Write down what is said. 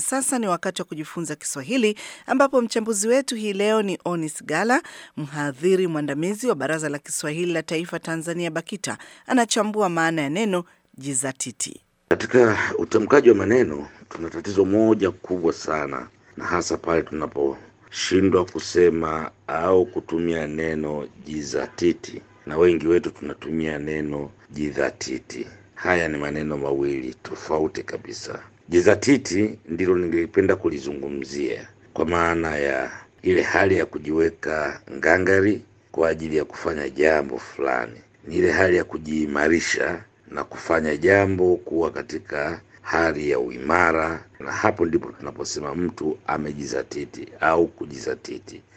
sasa ni wakati wa kujifunza Kiswahili, ambapo mchambuzi wetu hii leo ni Onis Gala, mhadhiri mwandamizi wa Baraza la Kiswahili la Taifa Tanzania, BAKITA. Anachambua maana ya neno jizatiti. Katika utamkaji wa maneno tuna tatizo moja kubwa sana, na hasa pale tunaposhindwa kusema au kutumia neno jizatiti, na wengi wetu tunatumia neno jidhatiti. Haya ni maneno mawili tofauti kabisa. Jizatiti ndilo ningelipenda kulizungumzia kwa maana ya ile hali ya kujiweka ngangari kwa ajili ya kufanya jambo fulani, ni ile hali ya kujiimarisha na kufanya jambo kuwa katika hali ya uimara, na hapo ndipo tunaposema mtu amejizatiti au kujizatiti.